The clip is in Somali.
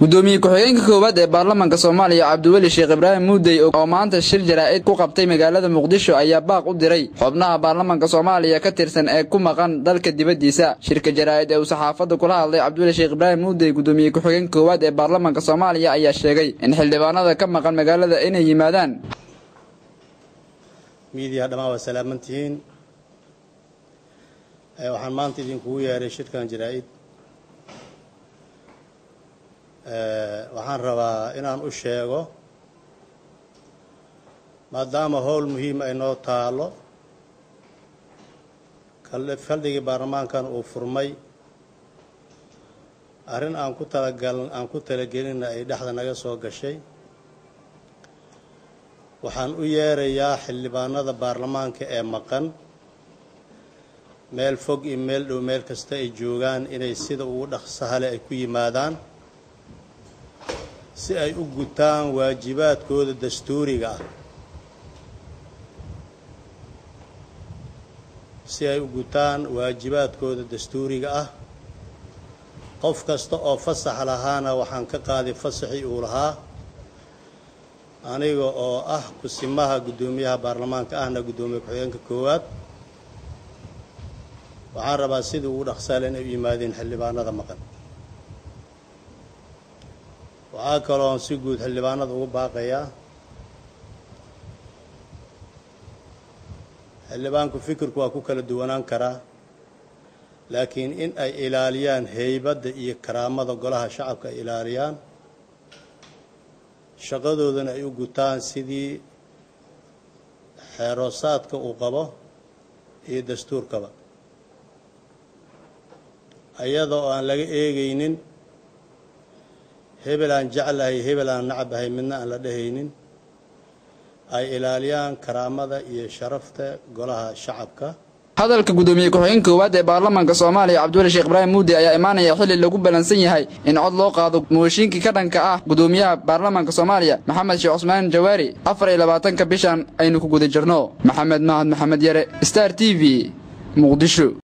gudoomiye ku-xigeenka koowaad ee baarlamaanka soomaaliya cabdiweli sheekh ibraahim muudey oo maanta shir jaraa'id ku qabtay magaalada muqdisho ayaa baaq u diray xubnaha baarlamaanka soomaaliya ka tirsan ee ku maqan dalka dibaddiisa shirka jaraa'id ee uu saxaafadda kula hadlay cabdiweli sheekh ibraahim muudey gudoomiye ku-xigeenka koowaad ee baarlamaanka soomaaliya ayaa sheegay in xildhibaanada ka maqan magaalada inay yimaadaan miidiyaha dhammaan waa salaamantihiin waxaan maanta idinkugu yeeray shirkan jaraa'id waxaan rabaa inaan u sheego maadaama howl muhiim ay noo taalo faldhigii baarlamaankan uu furmay arrin aan ku talagal aan ku talagelinna ay dhexda naga soo gashay waxaan u yeerayaa xildhibaanada baarlamaanka ee maqan meel fog iyo meel dhow meel kasta ay joogaan inay sida ugu dhaqsahale ay ku yimaadaan si ay u gutaan waajibaadkooda dastuuriga ah si ay u gutaan waajibaadkooda dastuuriga ah qof kasta oo fasax lahaana waxaan ka qaaday fasaxii uu lahaa aniga oo ah kusimaha guddoomiyaha baarlamaanka ahna guddoomiye ku-xigeenka koowaad waxaan rabaa sidii ugu dhaqsaale inay u yimaadeen xildhibaanada maqan waxaa kaloon si guud xildhibaanada ugu baaqayaa xildhibaanku fikirku waa ku kala duwanaan karaa laakiin in ay ilaaliyaan heybadda iyo karaamada golaha shacabka ay ilaaliyaan shaqadoodana ay u gutaan sidii xeeroosaadka uu qabo iyo dastuurkaba iyada oo aan laga eegaynin hebel aan jeclahay hebel aan nacabahay midna aan la dhehaynin ay ilaaliyaan karaamada iyo sharafta golaha shacabka hadalka gudoomiye ku-xigeenka koowaad ee baarlamaanka soomaaliya cabdiweli sheekh ibraahim muudi ayaa imaanaya xilli lagu ballansan yahay in cod loo qaado mooshiinkii ka dhanka ah gudoomiyaha baarlamaanka soomaaliya maxamed sheekh cusmaan jawaari afar iyo labaatanka bishan aynu ku guda jirno maxamed mahad maxamed yare star t v muqdisho